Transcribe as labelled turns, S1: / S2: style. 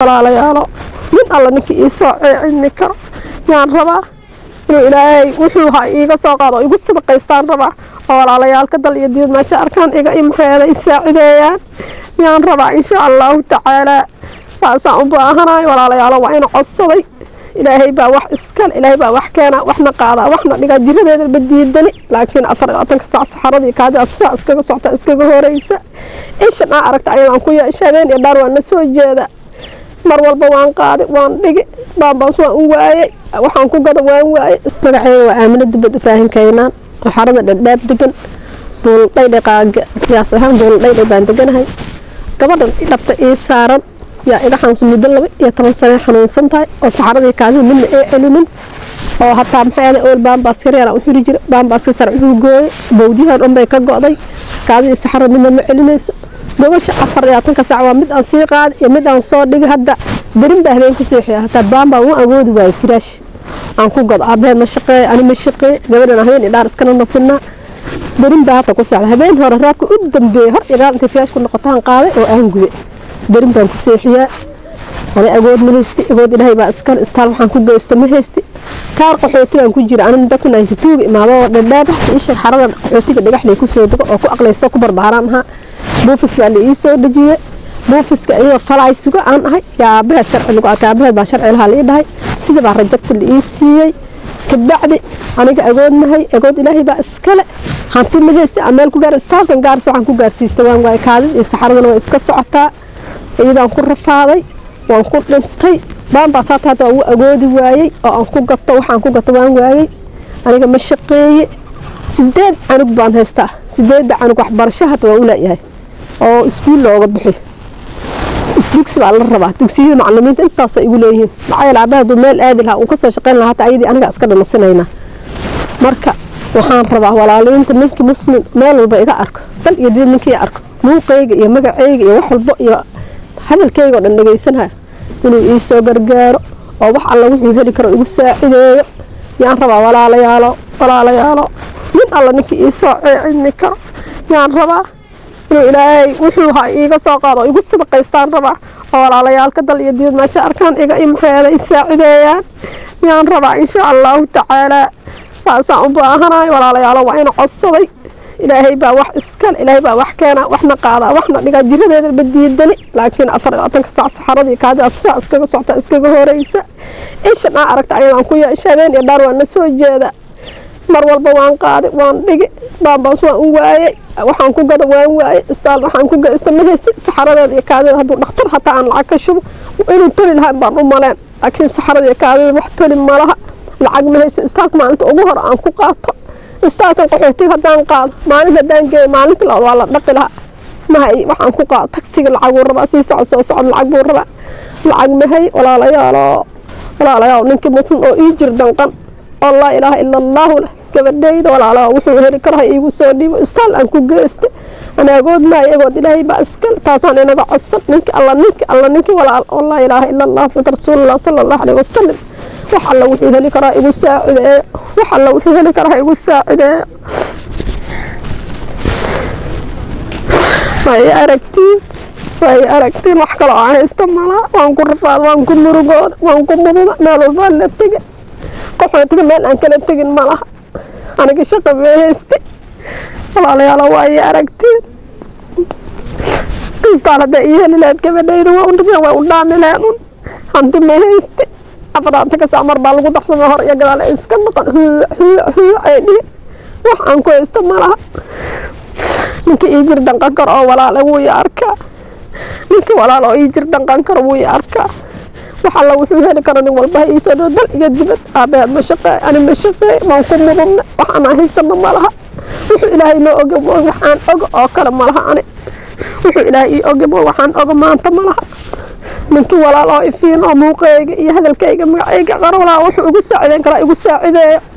S1: walaalayaalo mid alla ninkii ii soo ceecimi karo yaan rabaa inuu ilaahay wuxuu ha iiga soo qaado oo igu sadaqaystaan rabaa oo walaalayaalka dal iyo dibad meesha arkaan iga imaxeeda i saacideeyaan yaan rabaa insha allahu tacaalaa saasaan u baahanahay walaalayaalo waa ina codsaday ilaahay baa wax iskale ilaahay baa wax keena waxna qaadaa waxna dhigaa jiradeeda ba diidani laakiin afar iyo labaatanka saac saxaradii kaadida sidaa iskaga socota iskaga horeysa ishan aa aragta ayadaan ku yeesha habeen iyo dhaar waan na soo jeeda mar walba waan qaadi waan dhigi baambaas waan u waayey waxaan ku gada waan waayey magaceega waa aamino dubad ibraahin kaynaan oo xarada dhadhaab degan buuldhaydhaqaaga qiyaas ahaan buuldhaydhay baan deganahay gabadhan dhabta ii saaran yaa iga xanuunsan muddo laba iyo toban sane xanuunsan tahay oo saxaradii kaadida midna ee celinin oo hataa maxay ahayd ool baambaas yaryar aan u xiri jira baambaaska sare wuxuu gooyey bowdiyahan dhan bay ka go'day kaadidii saxarada midna ma celinayso gobasha afar iyo labaatanka saac waa mid aan sii qaadi iyo mid aan soo dhigi hadda darin baa habeen ku seexiya hataa baambaa wuu awoodi waayo firaash aan ku godo aabaheed ma shaqeeyo ani ma shaqeeyo gabadhan habeen iyo dhaar iskana nasinaa darin baa hadda ku socda habeen hore raabka u dambeeyey hor iyo gaal intay firaash ku noqotaan qaaday oo aan gube darin baan ku seexiyaa ani agood ma haysti agood ilaahay baa iskale istaal waxaan ku geysta ma haysti kaar qaxootigaan ku jira ani muddo ku ninety two-ga imaado oo dhadhaab isha xarada qaxootiga dhagaxlay ku soo dego oo ku aqlaysto ku barbaaraan ahaa buufis baa la ii soo dhejiyey buufiska iyagoo falaay suga aan ahay yaa aabaheed sharci lagu arkay aabaheed baa sharci lahaa la ii dhahay sida baa rajagta la ii siiyey kabacdi aniga agood mahay agood ilaahay baa iskale hanti ma haysti aan meel ku gaar istaalkan gaaris waxaan ku gaarsiistay waan waay kaadid iyo saxaradana way iska socotaa iyadaan ku rafaaday waan ku dhintay baanbaas hata hadda waa u agoodi waayey oo aan ku gato waxaan ku gato waan waayey aniga ma shaqeeye sideed canug baan haystaa sideedda canug waxbarasho hadda waa u leeyahay oo iskuul looga bixi isdugsi baa la rabaa dugsiyada macalimiinta intaasoo igu leeyihiin maxaa yeele aabaha hadduu meel aadi lahaa uu ka soo shaqayn lahaa hata ayadii aniga iska dhanasinaynaa marka waxaan rabaa walaaliinta ninkii muslim meel walba iga arko dal iyo dibad ninkii arko muuqayga iyo magacayga iyo wax walbo iyo hadalkayga oo dhan dhegaysanaya inuu ii soo gargaaro oo wax alla wuxuu heli karo igu saacideeyo yaan rabaa walaalayaalo walaalayaalo mid alla ninkii ii soo ceecimi karo yaan rabaa inuu ilaahay wuxuu ha iiga soo qaado oo igu sadaqaystaan rabaa oo walaalayaalka dal iyo dibad meesha arkaan iga imaxeeda i saacideeyaan yaan rabaa insha allahu tacaalaa saasaan u baahanahay walaalayaalo waa ina codsaday ilaahay baa wax iskale ilaahay baa wax keena waxna qaadaa waxna dhigaa jiradeeda ba diidani laakiin afar iyo labaatanka saac saxaradii kaadida sidaa iskaga socota iskaga horeysa ishan aa aragta ayadaan ku yeesha habeen iyo dhaar waan na soo jeeda mar walba waan qaadi waan dhigi baambaas waan u waayey waxaan ku gada waan waayey istaal waxaan ku geysta ma haysi saxaradeeda iyo kaadida hadduu dhakhtar hataa aan lacag ka shubo inuu toli lahaa baan u maleen laakiin saxarada iyo kaadida wax toli malaha lacag ma hayso istaalka maalinta ugu hore aan ku qaato istaalkan qaxootiga haddaan qaado maalin haddaan geeyo maalinta labaad waa la dhaqi lahaa mahay waxaan ku qaado tagsiga lacag buu rabaa sii socod soo socod lacag buu rabaa lacag mahay walaalayaalo walaalayaal ninkii muslim oo ii jir danqan oo laa ilaaha ila allahu leh gabadhayda walaalaha wuxuu heli karo ha iigu soo dhiibo istaal aan ku geysta ana agood maayo agood ilaahay baa iskale taasaan inaga codsan ninki alla ninki alla ninki walaal oo laa ilaaha ila allah maxamad rasuulullah sala allahu alayhi wasalam wax alla wuxuu heli karaa igu saacideeyo wax alla wuxuu heli karaa igu saacideeyo way aragtiin way aragtiin wax kaloo aan haysta malaa waan ku rafaad waan ku murugooda waan ku mududa meel walbaa la tega qaxootiga meel aan kala tegin ma laha aniga shaqa bay hayste walaalayaalo waa ii aragtiin kiistaan hadday ii heli lahayd gabadhayda waa waa u dhaami lahayn un hanti ma hayste afaraantanka saac mar baa lagu darsamay hor iyo gadaal ay iska noqon huuc huuc huuc ay dhihi wax aan ku haysto ma laha ninka ii jir danqan karo oo walaale wuu i arkaa ninka walaal oo ii jir danqan karo wuu i arkaa wax alla wuxuu heli karo nin walba ha iisoo dhow dal iyo dibad aabaheed ma shaqeey ani ma shaqeey waan ku mudubna wax aan haysano ma laha wuxuu ilaahay noo oge waxaan oga oo kale ma laha ani wuxuu ilaahay ii oge waxaan oga maanta ma laha ninkii walaal oo ifiin oo muuqeyga iyo hadalkayga magacayga qarowlaa wuxuu igu saacideyn karaa igu saacideeyo